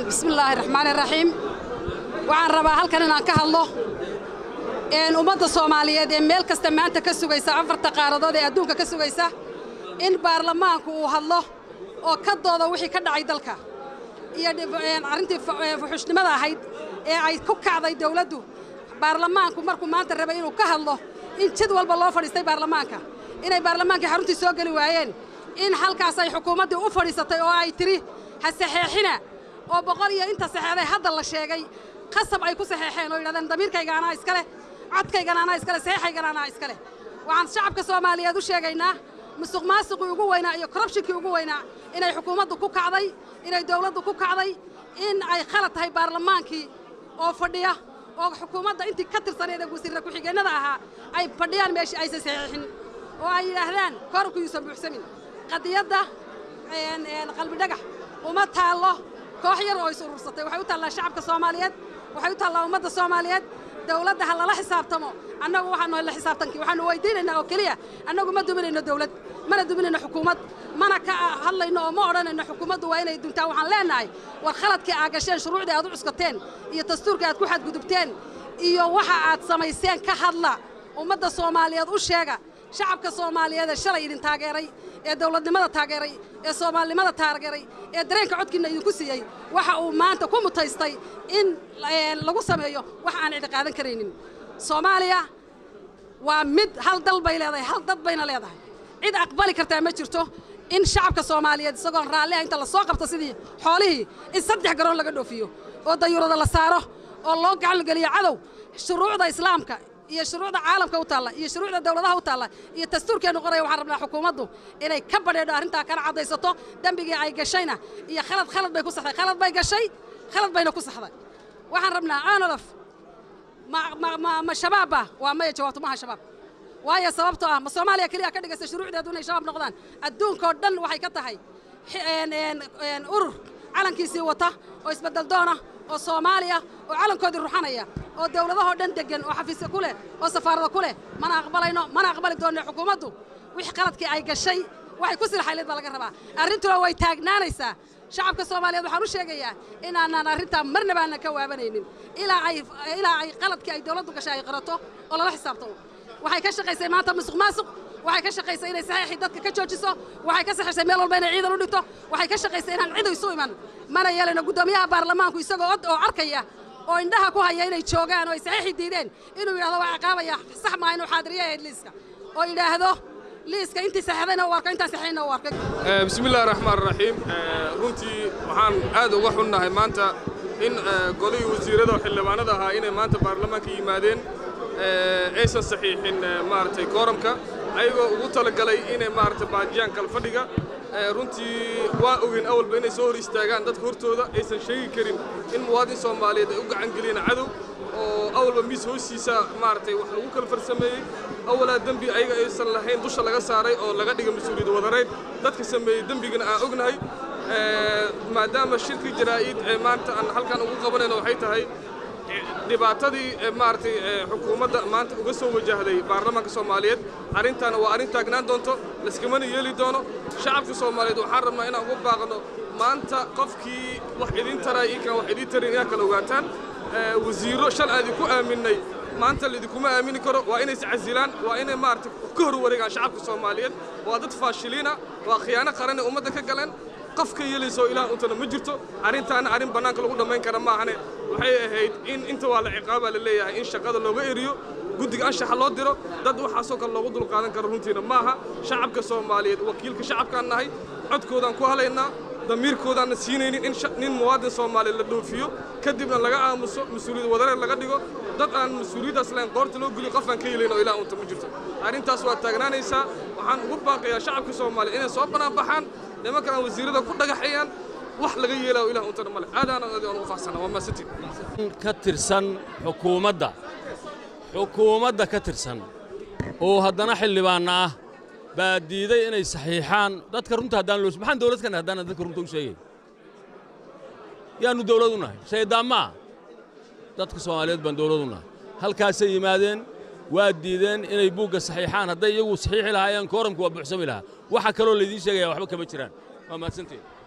bismillaahi raxmaani raxiim waxaan rabaa halkan inaan ka hadlo ummadda soomaaliyeed ee meel kasta maanta ka sugaysa afarta qaaradood ee adduunka ka sugaysa in baarlamaanku uu hadlo oo ka doodo wixii ka dhacay dalka iyo arrintii fuxushnimada ahayd ee ay ku kacday dawladdu baarlamaanku markuu maanta rabay inuu ka hadlo in jid walba loo fadhiistay baarlamaanka inay baarlamaankii xaruntii soo geli waayeen in halkaas ay xukuumaddii u fadhiisatay oo ay tidhi ha saxeexina oo boqol iyo inta saxeexday hadda la sheegay qasab ay ku saxeexeen oo yidhahdeen damiirkayga anaa iska leh codkaygana anaa iska leh saxeexaygana anaa iska leh waxaan shacabka soomaaliyeed u sheegaynaa musuq maasuqii ugu weynaa iyo korrubshinkii ugu weynaa inay xukuumaddu ku kacday inay dawladdu ku kacday in ay khalad tahay baarlamaankii oo fadhiya oo xukuumadda intii ka tirsaneed ee wasiirra ku-xigeennada ahaa ay fadhiyaan meeshii aysan saxiixin oo ay yidhaahdaan koorku yuusan buuxsamin qadiyadda qalbidhagax uma taallo koox yar oo is urursatay waxay u taallaa shacabka soomaaliyeed waxay u taallaa ummadda soomaaliyeed dawladda ha lala xisaabtamo annagu waxaanu la xisaabtankii waxaanu weydiinaynaa oo keliya annagu ma duminayno dawlad mana duminayno xukuumad mana ka hadlayno oo ma odhanayno xukuumaddu waa inay duntaan waxaan leennahay war khaladkii aa gasheen shuruucdii aad u cuskateen iyo dastuurkii aad ku xadgudubteen iyo waxa aad samayseen ka hadla ummadda soomaaliyeed u sheega shacabka soomaaliyeed ee shalay idin taageeray ee dawladnimada taageeray ee soomaalinimada taageeray ee dareenka codkiinna idinku siiyey waxa uu maanta ku mutaystay in lagu sameeyo wax aan cidi qaadan karaynin soomaaliya waa mid hal dal bay leedahay hal dad bayna leedahay cid aqbali kartaa ma jirto in shacabka soomaaliyeed isagoon raalliha inta la soo qabto sidii xoolihii in saddex garoon laga dhoofiyo oo dayuurada la saaro oo loo gacangeliyo cadow shuruucda islaamka iyo shuruucda caalamka u taalla iyo shuruucda dawladaha u taalla iyo dastuurkeennu qoraya waxaan rabnaa xukuumaddu inay ka badheedho arrintaa kana caddaysato dembigii ay gashayna iyo khalad khalad bay ku saxday khalad bay gashay khalad bayna ku saxday waxaan rabnaa aanolof ma shabaabba waa maya jawaabto maaha shabaab waayo sababtoo ah ma soomaaliya keliya ka dhigaysa shuruucdeedu inay shabaab noqdaan adduunkoo dhan waxay ka tahay urur calankiisii wata oo isbeddel doona oo soomaaliya oo calankoodii ruxanaya oo dawladahoo dhan deggan oo xafiisya ku leh oo safaarada ku leh mana aqbalayno mana aqbali doonno xukuumaddu wixii qaladkii ay gashay waxay ku silxayleed baa laga rabaa arrintuna way taagnaanaysaa shacabka soomaaliyeed waxaan u sheegayaa inaanaan arrintaa marnaba aanan ka waabanaynin ilaa ay ilaa ay qaladkii ay dawladdu gashay ay qirato oo lala xisaabtamo waxay ka shaqaysay maanta musuq maasuq waxay ka shaqaysay inay saxiixii dadka ka joojiso waxay ka saxiixsay meel walba inay ciidan u dhigto waxay ka shaqaysay inaan cid isu iman mana yeelayno guddoomiyaha baarlamaanku isagoo od oo arkaya oo indhaha ku haya inay joogaan oo ay saxiixii diideen inuu yidhahdo waa ciqaabaya sax maaha inuu xaadiriyo ahayd liiska oo yidhaahdo liiska intii saxeexdayna u arko intaan saxiixina u arkay bismillahi raxmaan raxiim runtii waxaan aad uga xunnahay maanta in golihii wasiirrada xildhibaanada ahaa inay maanta baarlamaanka yimaadeen aysan saxiixin maaragtay kooramka ayagoo ugu talagalay inay maaragtay baajiyaan kalfadhiga runtii waa ogeyn awalba inay soo hor istaagaan dadka hortooda aysan sheegi karin in muwaadin soomaaliyeed ay u gacan geliyeen cadow oo awalba miis hoostiisa maaragtay wax lagu kala farsameeyey awalaa dembi ayaga aysan lahayn dusha laga saaray oo laga dhiga mas-uuliyad wadareyd dadka sameeyey dembigana aan ognahay maadaama shirkii jaraa'id ee maanta aan halkan ugu qabanayno waxay tahay dhibaatadii maaragtay xukuumadda maanta uga soo wajahday baarlamaanka soomaaliyeed arrintaana waa arrin taagnaan doonto laiskamana yeeli doono shacabka soomaaliyeed waxaan rabnaa inaan ugu baaqno maanta qofkii wax idin taray iyo kan wax idiin tarin inaad kala ogaataan wasiirro shal aan idinku aaminnay maanta laidinkuma aamini karo waa inay iscasilaan waa inay maaragtay ka hor wareegaan shacabka soomaaliyeed waa dad faashiliina waa khiyaano qaran ee ummadda ka galeen qof ka yeelaysoo ilaah untana ma jirto arrintaana arrin bannaanka lagu dhammayn kara maahane waxay ahayd in inta waa la ciqaabaa la leeyahay in shaqada looga eriyo guddiga anshaxa loo diro dad waxaasoo kale loogu dulqaadan karo runtiina maaha shacabka soomaaliyeed wakiilka shacabkaan nahay codkoodaan ku halaynaa damiirkoodaanna siinaynin in nin muwaadin soomaaliyeed la dhoofiyo kadibna laga aamuso mas-uuliyad wadareer laga dhigo dad aan mas-uuliyaddaas lahayn qoorta loo geliyo qof aan ka helayn oo ilaah unta ma jirto arrintaas waa taagnaanaysaa waxaan ugu baaqayaa shacabka soomaaliyeed inay soo bannaan baxaan nimanka aan wasiirrada ku dhagaxayaan wax laga yeelaayo ilaah untana male aadaana adi aan ugu fahsana waa maasantiin ka tirsan xukuumadda xukuumadda ka tirsan oo haddana xildhibaanna ah baa diiday inay saxiixaan dadka runta haddaan loo maxaan dawlad ka nahay haddaan dadka runta u sheegay yaannu dawlad u nahay shaydaan maa dadka soomaaliyeed baan dawlad u nahay halkaasay yimaadeen waa diideen inay buugga saxiixaan hadday iyagu saxiixi lahaayeen kooramku waa buuxsami lahaa waxa kaloo laydiin sheegaya waxba kama jiraan waa mahadsantiin